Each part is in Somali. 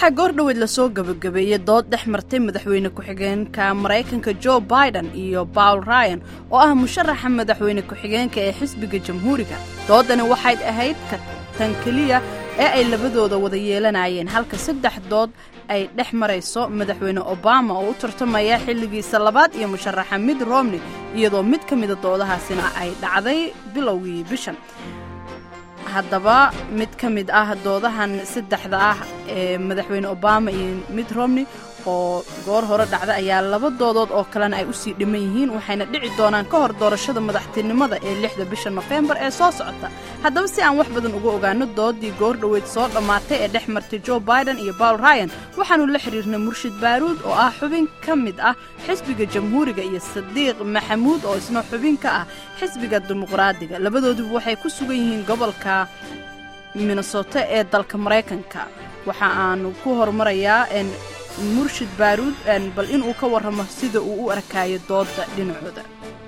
waxaa goor dhoweed lasoo gabagabeeyey dood dhex martay madaxweyne ku-xigeenka maraykanka jo biden iyo bawl ryan oo ah musharaxa madaxweyne ku-xigeenka ee xisbiga jamhuuriga doodani waxayd ahayd tan keliya ee ay labadooda wada yeelanayeen halka saddex dood ay dhex marayso madaxweyne obama oo u tartamaya xilligiisa labaad iyo musharaxa mid romney iyadoo mid ka mida doodahaasina ay dhacday bilowgii bishan haddaba mid ka mid ah doodahan saddexda ah ee madaxweyne obama iyo mid romney oo goor hore dhacda ayaa laba doodood oo kalena ay usii dhiman yihiin waxayna dhici doonaan ka hor doorashada madaxtinimada ee lixda bisha nofembar ee soo socota haddaba si aan wax badan uga ogaano doodii goor dhoweyd soo dhammaatay ee dhex martay jo biden iyo bawl ryan waxaanu la xiriirnay murshid baaruud oo ah xubin ka mid ah xisbiga jamhuuriga iyo sadiiq maxamuud oo isna xubin ka ah xisbiga dimuqraadiga labadooduba waxay ku sugan yihiin gobolka minnesota ee dalka maraykanka waxa aanu ku horumarayaa murshid baaruud bal inuu ka warramo sida uu u arkaayo doodda dhinacooda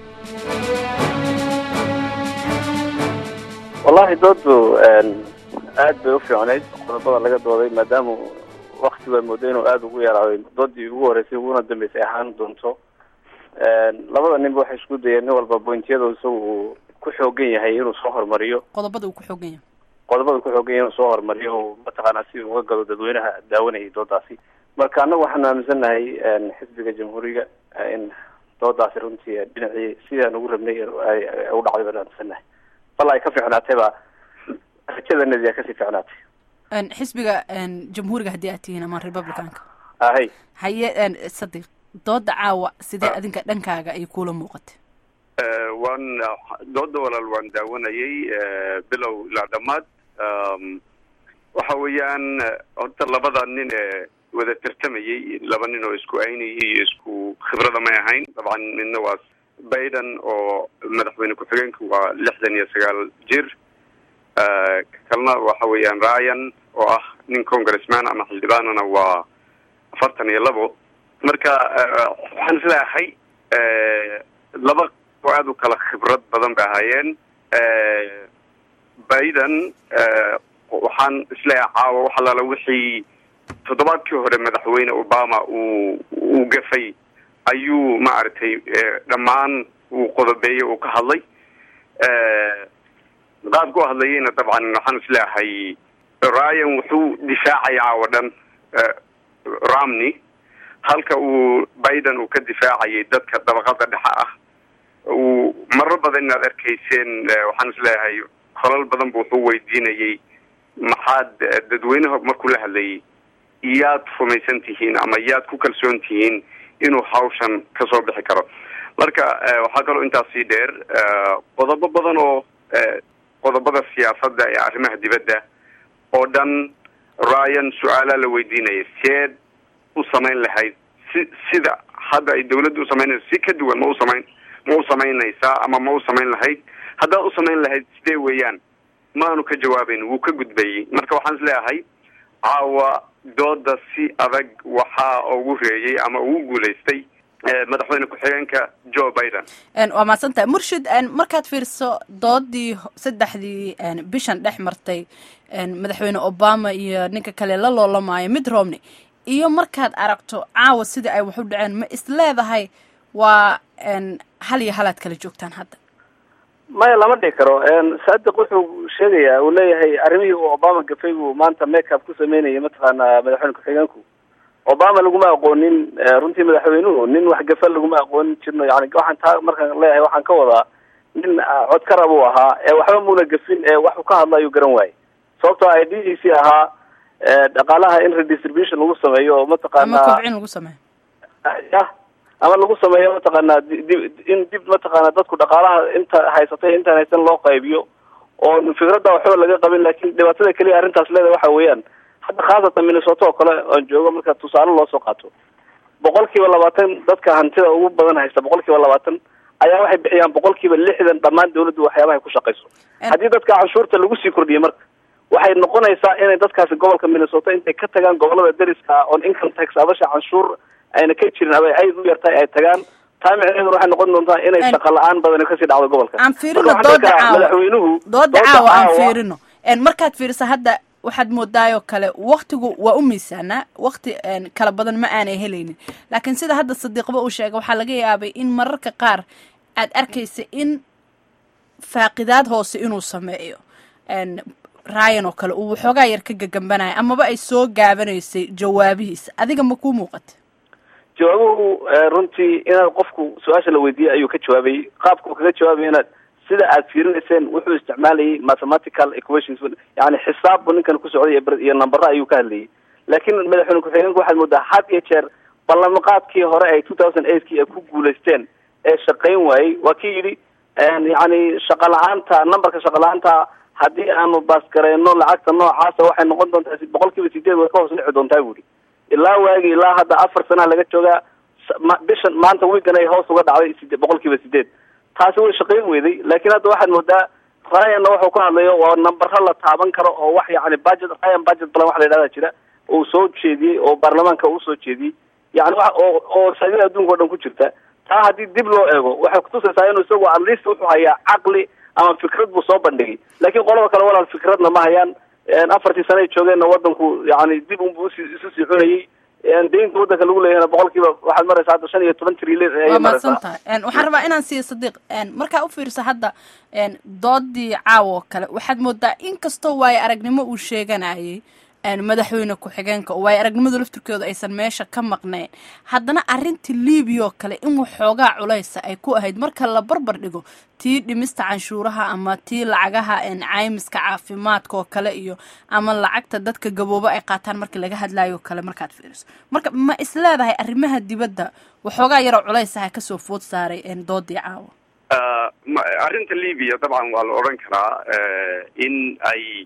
wallahi dooddu aad bay u fiicnayd qodobada laga dooday maadaama wakti baa mooday inuu aada ugu yaraaday doodii ugu horreysay uguna dambeysay ahaan doonto labada ninba waxay isku dayeen nin walba bointiyada isaga uu ku xoogan yahay inuu soo horumariyo qodobada uu ku xoogan yahay qodobada ku xoogan yahay inuu soo horumariyo oo mataqaanaa si uga galo dadweynaha daawanayay doodaasi marka annagu waxaanu aaminsannahay xisbiga jamhuuriga in doodaasi runtii dhinacii sidaan ugu rabnay u dhacday baan aaminsannahay bal ay ka fiicnaatayba rajadanadi a kasii fiicnaatay xisbiga jamhuuriga haddii aad tihiin ama republicanka ahay haye sadiq dooda caawa sidee adinka dhankaaga ay kuula muuqatay waan dooda walaal waan daawanayay bilow ilaa dhammaad waxa weeyaan horta labada nin ee wada tartamayay laba nin oo isku aynayay iyo isku khibrada may ahayn dabcan midna waa biden oo madaxweyne ku-xigeenka waa lixdan iyo sagaal jir kalna waxa weeyaan ryan oo ah nin congressman ama xildhibaanana waa afartan iyo labo marka waxaan isleeahay laba oo aada u kala khibrad badan bay ahaayeen biden waxaan isleeyahay caawa wax alaala wixii toddobaadkii hore madaxweyne obama uu uu gafay ayuu maaragtay dhammaan uu qodobeeyey uu ka hadlay qaabka u hadlayayna dabcan waxaan isleeyahay ryan wuxuu difaacay caawa dhan romney halka uu biden uu ka difaacayay dadka dabaqada dhexe ah uu marar badan inaad arkayseen waxaan isleeyahay kolal badan bu wuxuu weydiinayay maxaad dadweynaha markuu la hadlayay yaad rumaysan tihiin ama yaad ku kalsoon tihiin inuu hawshan kasoo bixi karo marka waxaa kaloo intaas sii dheer qodobo badan oo qodobada siyaasadda ee arrimaha dibadda oo dhan ryan su-aalaa la weydiinaya seed u samayn lahayd si sida hadda ay dawladda u samaynayso si ka duwan ma u samayn ma u samaynaysaa ama ma u samayn lahayd haddaad u samayn lahayd sidee weeyaan maanu ka jawaabayn wuu ka gudbayey marka waxaan is leeyahay caawa dooda si adag waxaa ugu reeyay ama ugu guulaystay madaxweyne ku-xigeenka joe biden waa mahadsantahay murshid markaad fiiriso doodii saddexdii bishan dhex martay madaxweyne obama iyo ninka kale la loolamaayo mid romney iyo markaad aragto caawa sidii ay wax u dhaceen ma is leedahay waa hal iyo halaad kala joogtaan hadda maya lama dhihi karo saadiq wuxuu sheegayaa uu leeyahay arrimihii uu obama gafay buu maanta makeup ku sameynayay mataqaana madaxweyne ku-xigeenku obama laguma aqoonin runtii madaxweynuhu nin wax gafa laguma aqoonin jirno yani waxaan taa markaan leeyahay waxaan ka wadaa nin codkara buu ahaa ee waxba muuna gafin ee waxu ka hadla ayuu garan waayey sababtoo i d c ahaa dhaqaalaha in redistribution lagu sameeyo oo mataqaana ama kobcin lagu sameeyo ya ama lagu sameeyo mataqaana dib in dib mataqaana dadku dhaqaalaha inta haysatay intaan haysan loo qaybiyo oo fikradda waxba laga qabin lakin dhibaatada keliya arrintaas leedahay waxa weeyaan hadda khaasatan minnesota oo kale oon joogo marka tusaale loo soo qaato boqol kiiba labaatan dadka hantida ugu badan haysta boqol kiiba labaatan ayaa waxay bixiyaan boqol kiiba lixdan dhammaan dawladdu waxyaabahay ku shaqayso haddii dadka canshuurta lagu sii kordhiyey marka waxay noqonaysaa inay dadkaasi gobolka minnesota intay ka tagaan gobolada dariska on income tax abasha canshuur ayna ka jirin aba ayd u yartahay ay tagaan taa micnaheedu waxay noqon doontaa inay shaqa la-aan badan kasii dhacdo gobolka aan fiirino dooda caawa madaxweynuhu dooda caawa aan fiirino markaad fiiriso hadda waxaad moodaayoo kale waktigu waa u miisaanaa wakti kala badan ma aanay helaynin laakiin sida hadda sadiiqba uu sheegay waxaa laga yaabay in mararka qaar aad arkaysa in faaqidaad hoose inuu sameeyo ryan oo kale uu waxoogaa yar ka gagambanaya amaba ay soo gaabanaysay jawaabihiisa adiga ma kuu muuqata jawaabuhu runtii inaad qofku su-aasha la weydiiyey ayuu ka jawaabayay qaabka uu kaga jawaabayana sida aad fiirinayseen wuxuu isticmaalayay mathematical equations yani xisaab buu ninkan ku socday iyo nambaro ayuu ka hadlayay laakiin madaxweyne ku-xigeenka waxaad moodaa had iyo jeer ballanqaadkii hore ay two thousand eightkii ay ku guulaysteen ee shaqayn waayey waa kii yidhi yani shaqa la-aanta numberka shaqa la-aanta haddii aanu baasgareyno lacagta noocaasa waxay noqon doontaa boqol kiiba sideed way ka hoos dhici doontaa buuri ilaa waagi ilaa hadda afar sanaha laga joogaa bishan maanta wiigan ay hoos uga dhacday side boqol kiiba sideed taasi way shaqayn weyday laakiin hadda waxaad moodaa ryanna wuxuu ka hadlayo waa nambaro la taaban karo oo wax yani budget ryan budget balan wax la yidhahda jira uu soo jeediyey oo baarlamaanka uu soo jeediyey yani wa oo oo saadida adduunka o dhan ku jirta taa haddii dib loo eego waxay kutusaysaa inuu isagu at least wuxuu hayaa caqli ama fikrad buu soo bandhigay laakiin qolada kale walaal fikradna ma hayaan afartii sano ay joogeenna wadanku yani dib unbu usi isu sii cunayay deynta wadanka lagu leeyahayna boqol kiiba waxaad maraysaa hadda shan iyo toban trilyan ayay waa maraysaa mahadsan tahay waxaan rabaa inaan siiyo sadiiq markaa u fiirsa hadda doodii caawa oo kale waxaad moodaa in kastoo waayo aragnimo uu sheeganayay madaxweyne ku-xigeenka oo waayo aragnimadu laftirkooda aysan meesha ka maqnayn haddana arrintii libiya oo kale in waxoogaa culaysa ay ku ahayd marka la barbar dhigo tii dhimista canshuuraha ama tii lacagaha caymiska caafimaadka oo kale iyo ama lacagta dadka gabooba ay qaataan markii laga hadlayo oo kale markaad fiiriso marka ma is leedahay arrimaha dibadda waxoogaa yaroo culaysaha kasoo food saaray doodii caawa arrinta libya dabcan waa la odhan karaa in ay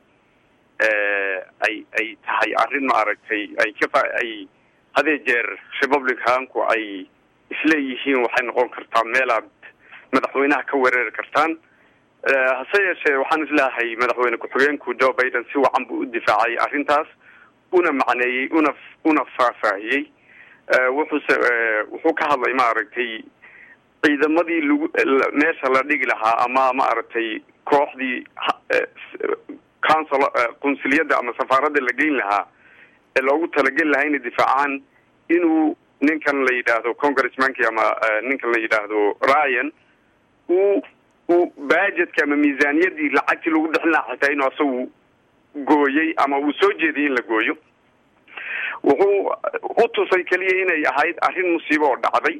ay ay tahay arrin maaragtay ay ka ay hadee jeer republicanku ay isleeyihiin waxay noqon kartaa meel aad madaxweynaha ka weerari kartaan hase yeeshee waxaan isleeyahay madaxweyne ku-xigeenku joe biden si wacan buu u difaacay arrintaas una macneeyey una una faahfaahiyey wuxuuse wuxuu ka hadlay maaragtay ciidamadii lagu meesha la dhigi lahaa ama maaragtay kooxdii council qunsuliyadda ama safaaradda la geyn lahaa ee loogu talageli lahaa inay difaacaan inuu ninkan la yidhaahdo congressmanki ama ninkan la yidhaahdo ryan uu uu budgetka ama miisaaniyadii lacagtii lagu bixin lahaa xitaa inuu asagu gooyey ama uu soo jeediyay in la gooyo wuxuu u tusay keliya inay ahayd arrin musiibo oo dhacday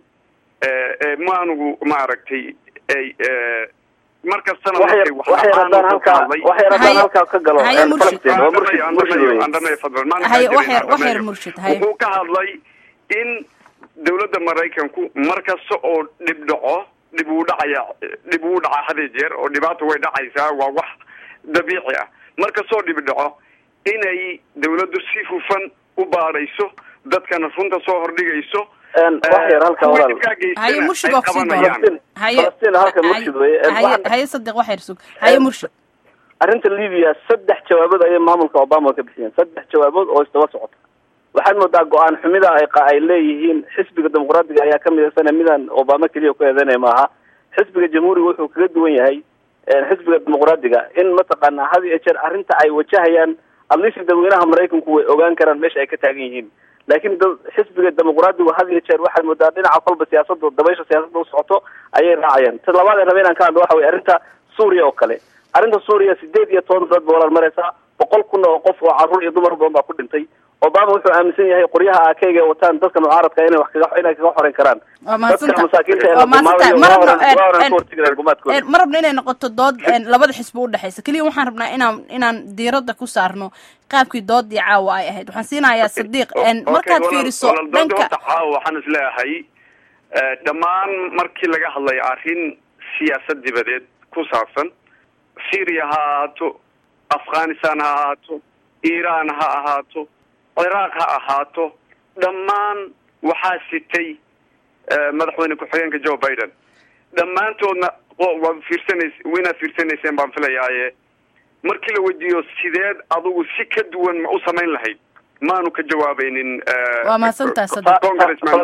maanugu maaragtay ay markastana waxyar waxyar haddaan halkaa waxyar haddaan halkaa ka galo Haye Murshid. Falastiin, waa Murshid, Murshid weeye. haye waxyar waxyar murshid haye wuxuu ka hadlay in dawladda maraykanku mar kasta oo dhib dhaco dhib uu dhacaya dhib uu dhaca hadee jeer oo dhibaata way dhacaysaa waa wax dabiici ah mar kastoo dhib dhaco inay dawladdu si hufan u baadhayso dadkana runta soo hordhigayso Een, wax yar halkaa kuwa walaal. dhibkaa geystana haye murshid ay waa kusii qabanayaan. doona haye Falastiin halka murshid weeye. Een, haye waxaan- haye sadiq waxyar sug haye murshid arrinta libya saddex jawaabood ayay maamulka obama ka bixiyeen saddex jawaabood oo isdaba socota waxaad moodaa go-aan xumida ay qa- ay leeyihiin xisbiga dimuqraadiga ayaa ka midaysan midaan obama keliya ku eedeynaya maaha xisbiga jamhuuriga wuxuu kaga duwan yahay een, xisbiga dimuqraadiga in mataqaanaa had iyo jeer arrinta ay wajahayaan atleast dadweynaha maraykanku way ogaan karaan meesha ay ka taagan yihiin laakiin dad xisbiga dimuqraadigu had iyo jeer waxaad moodaa dhinaca kolba siyaasada dabaysha siyaasadda u socoto ayay raacayaan ta labaad ee rabe inaan ka hadlo waxa weye arrinta suuriya oo kale arrinta suuriya sideed iyo toban dad ba walaal maraysaa boqol kun oo qof oo carruur iyo dumar badan baa ku dhintay obama wuxuu aaminsan yahay qoryaha akeyga ay wataan dadka mucaaradka inay wax kaga inay kaga xoreyn karaan waa mahadsan dadka tahay masaakiinta ee waa mahadsan tahay ma rabno waa oran ka hortegi gumaadkooda ma rabno inay noqoto dood een, labada xisbi u dhexaysa keliya waxaan rabnaa inaan inaan diiradda ku saarno qaabkii doodii caawa ay ahayd waxaan siinayaa sadiiq een, Okay, markaad walaal- fiiriso walaal doonta dhanka horta caawa waxaan isleeyahay eh, dhammaan markii laga hadlayo arrin siyaasad dibadeed ku saabsan syria ha ahaato afghanistan ha ahaato iran ha ahaato ciraaq ha ahaato dhammaan waxaa sitay eh, madaxweyne ku-xigeenka joe biden dhammaantoodna o- waad fiirsanays waynaad fiirsanayseen baan filayaaye markii la weydiiyo sideed adugu si ka duwan ma u samayn lahayd maanu ka jawaabaynin waa mahadsantahay sadiq congressman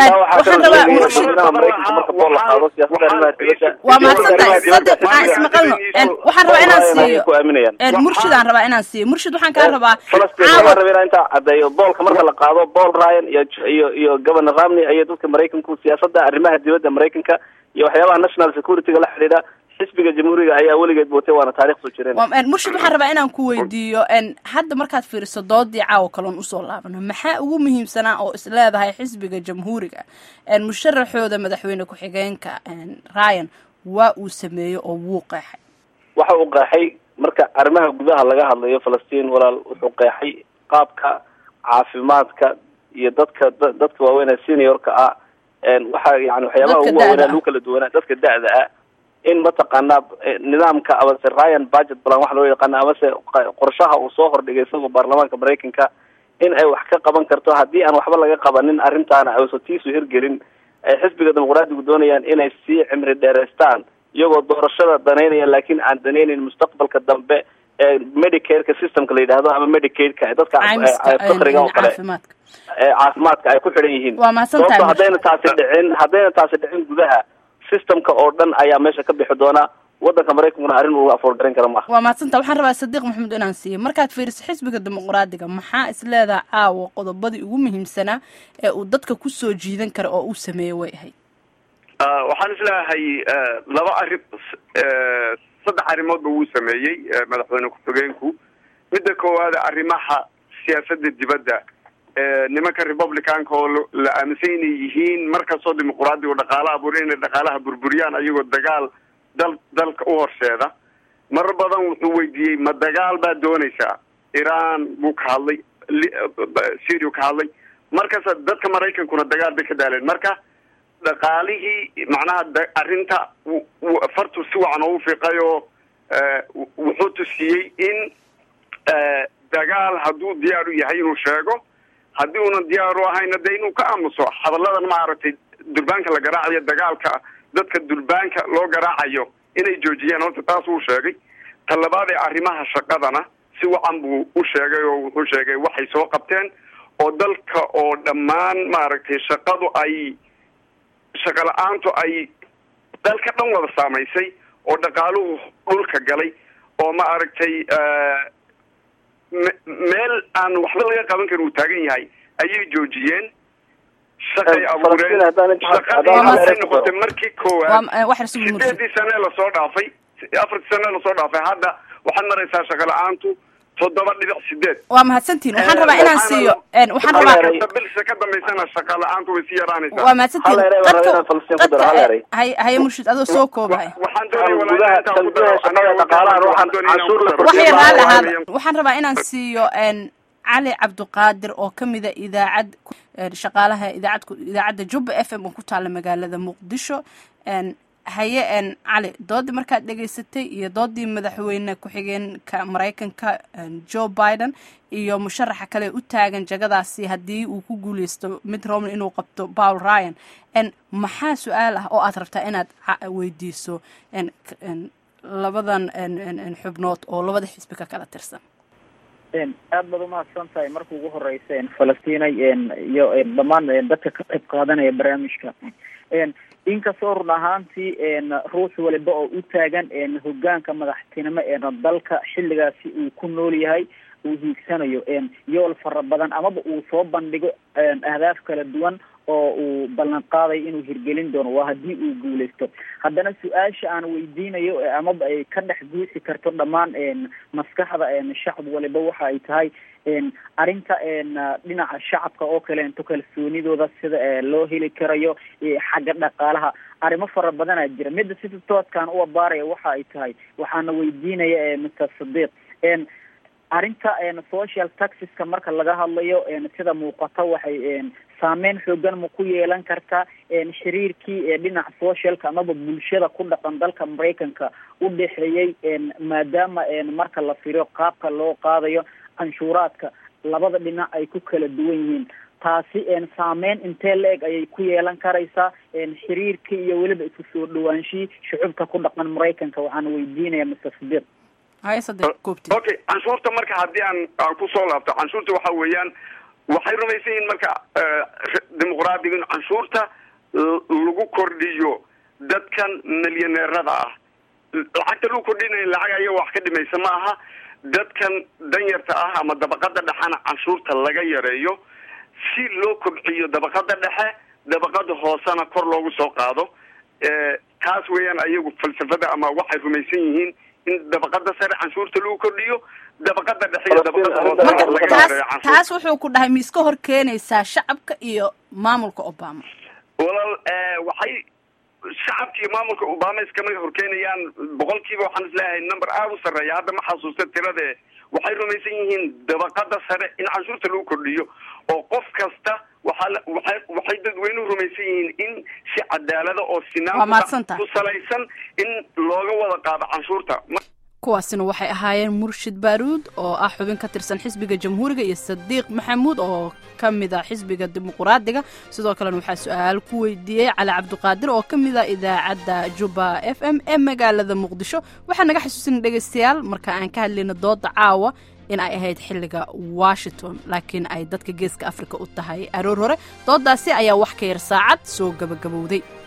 waa mahadsantahay sadiq aan ismaqalno waxaan rabaa inaan siiyo murshidaan rabaa inaan siiyo murshid waxaan kaa rabaa falastiin waxaan rabaa inaan intaa caddeeyo boolka marka la qaado paul ryan iyo iyo iyo governor ramney iyo dadka maraykanku siyaasadda arrimaha dibadda maraykanka iyo waxyaabaha national security-ga la xidhiidha xisbiga jamhuuriga ayaa weligeed bootay waana taarikh soo jireen murshid waxaan rabaa inaan ku weydiiyo hadda markaad fiiriso doodii caawa kaloon usoo laabano maxaa ugu muhiimsanaa oo is leedahay xisbiga jamhuuriga musharaxooda madaxweyne ku-xigeenka ryan waa uu sameeyey oo wuu qeexay waxa uu qeexay marka arrimaha gudaha laga hadlayo falastiin walaal wuxuu qeexay qaabka caafimaadka iyo dadka dadka waaweyn seniorka ah waxa yani waxyaabaha ugu waaweynaa lagu kala duwanaa dadka da-da ah in mataqaanaa nidaamka amase ryan budget plan waxa loo yaqaana amase qorshaha uu soo hordhigay isagoo baarlamaanka maraykanka in ay wax ka qaban karto haddii aan waxba laga qabanin arrintaana ayso tiisu hirgelin ay xisbiga dimuqraadigu doonayaan inay sii cimri dheeraystaan iyagoo doorashada danaynaya laakiin aan danaynayn mustaqbalka dambe ee medicareka systemka la yidhaahdo ama medicaidka dadka fakriga oo kale caafimaadka ay ku xidhan yihiin sababto haddayna taasi dhicin haddayna taasi dhicin gudaha systemka oo dhan ayaa meesha ka bixi doona wadanka maraykankuna arrin uu afoor garan kara maaha waa mahadsanta waxaan rabaa sadiiq maxamed inaan siiyo markaad fiiriso xisbiga dimuqraadiga maxaa is leedaha caawa qodobadii ugu muhiimsanaa ee uu dadka kusoo jiidan kara oo uu sameeyey way ahayd waxaan isleeyahay laba arrin saddex arrimoodba wuu sameeyey madaxweyne ku-xigeenku midda koowaad arrimaha siyaasadda dibadda nimanka republicanka oo la aaminsan inay yihiin markastoo dimuqraadigu dhaqaalo abuura inay dhaqaalaha burburiyaan ayagoo dagaal dal dalka u horseeda marar badan wuxuu weydiiyey ma dagaal baad doonaysaa iran buu ka hadlay syria ka hadlay markasta dadka maraykankuna dagaal bay ka daaleen marka dhaqaalihii macnaha arrinta fartu si wacan oo ufiiqay oo wuxuu tusiyey in dagaal hadduu diyaar u yahay inuu sheego haddii unan diyaar u ahayna de inuu ka aamuso hadalladan maaragtay durbaanka la garaacayo dagaalka dadka durbaanka loo garaacayo inay joojiyaan horta taas uu sheegay ta labaad ee arrimaha shaqadana si wacan buu u sheegay oo wuxuu sheegay waxay soo qabteen oo dalka oo dhammaan maaragtay shaqadu ay shaqa la-aantu ay dalka dhan wada saamaysay oo dhaqaaluhu dhulka galay oo ma aragtay meel aan waxba laga qaban karin uu taagan yahay ayay joojiyeen shaqay abuureen shaqadii waxay noqotay markii koowaad sideedii sane lasoo dhaafay afartii sane lasoo dhaafay hadda waxaad maraysaa shaqa la-aantu toddoba dhibic sideed waa mahadsantiin waxaan rabaa inaan siiyo waxaan rabaa bilsa ka dambaysana shaqa la-aantu way sii yaraanaysaa waa mahadsantiin hay haye murshid adoo soo koobay waxaan doonaya waxay raalli ahaada waxaan rabaa inaan siiyo cali cabdiqaadir oo kamida idaacad shaqaalaha idaacad idaacadda jubba f m oo ku taala magaalada muqdisho haye cali doodii markaad dhegaysatay iyo doodii madaxweyne ku-xigeenka maraykanka joe biden iyo musharaxa kale u taagan jagadaasi haddii uu ku guuleysto mid romney inuu qabto paul ryan maxaa su-aal ah oo aad rabtaa inaad weydiiso labadan xubnood oo labada xisbi ka kala tirsan aad baad umahadsan tahay marka ugu horeysa falastinay iyo dhammaan dadka ka qayb qaadanaya barnaamijka inkastoo run ahaantii ruux waliba oo u taagan hogaanka madaxtinimo dalka xilligaasi uu ku nool yahay uu hiigsanayo yool fara badan amaba uu soo bandhigo ahdaaf kala duwan oo uu ballan qaaday inuu hirgelin doono waa haddii uu guuleysto haddana su-aasha aan weydiinayo amaba ay ka dhex guuxi karto dhammaan maskaxda shacab waliba waxa ay tahay arrinta dhinaca shacabka oo kaleento kalsoonidooda sida loo heli karayo xagga dhaqaalaha arrimo fara badanaa jira midda sida toodkaan u abaaraya waxa ay tahay waxaana weydiinaya mister sadiiq arrinta social taxiska marka laga hadlayo sida muuqata waxay saameyn xoogan ma ku yeelan kartaa xiriirkii dhinaca socialka amaba bulshada ku dhaqan dalka maraykanka u dhexeeyey maadaama marka la firiyo qaabka loo qaadayo canshuuraadka labada dhinac ay ku kala duwan yihiin taasi saameyn intee la-eg ayay ku yeelan karaysaa xiriirkii iyo weliba isku soo dhawaanshihii shucubka ku dhaqan maraykanka waxaana weydiinaya mister sadiiq haya saddex koobti okay canshuurta marka haddii aan aan kusoo laabto canshuurta waxa weeyaan waxay rumaysan yihiin marka dimuqraadiga in canshuurta lagu kordhiyo dadkan milyaneerada ah lacagta lagu kordhinaya lacag ayaga wax ka dhimaysa ma aha dadkan danyarta ah ama dabaqada dhexena canshuurta laga yareeyo si loo kobciyo dabaqada dhexe dabaqada hoosena kor loogu soo qaado taas weeyaan ayagu falsafada ama waxay rumaysan yihiin in dabaqada sare canshuurta lagu kordhiyo dabaqada dhexe iyo dabaqada hoose laga yareeyo taas canshuurta taas wuxuu ku dhahay miiska hor keenaysaa shacabka iyo maamulka obama walaal waxay shacabka iyo maamulka obama iskama horkeenayaan boqolkiiba waxaan isleeyahay number aada u sarreeya hadda ma xasuusta tirade waxay rumaysan yihiin dabaqada sare in canshuurta lagu kordhiyo oo qof kasta waxaa la- waxay waxay dadweynuhu rumaysan yihiin in si cadaalada oo Waa sinaan mahadsantahay. ku salaysan in looga wada qaado canshuurta Ma- kuwaasina waxay ahaayeen murshid baaruud oo ah xubin ka tirsan xisbiga jamhuuriga iyo sadiiq maxamuud oo ka mid a xisbiga dimuqraadiga sidoo kalena waxaa su-aal ku weydiiyey cali cabdiqaadir oo ka mid a idaacadda juba f m ee magaalada muqdisho waxaa naga xasuusin dhegaystayaal marka aan ka hadlayno dooda caawa in ay ahayd xilliga washington laakiin ay dadka geeska afrika u tahay aroor hore doodaasi ayaa wax ka yar saacad soo gabagabowday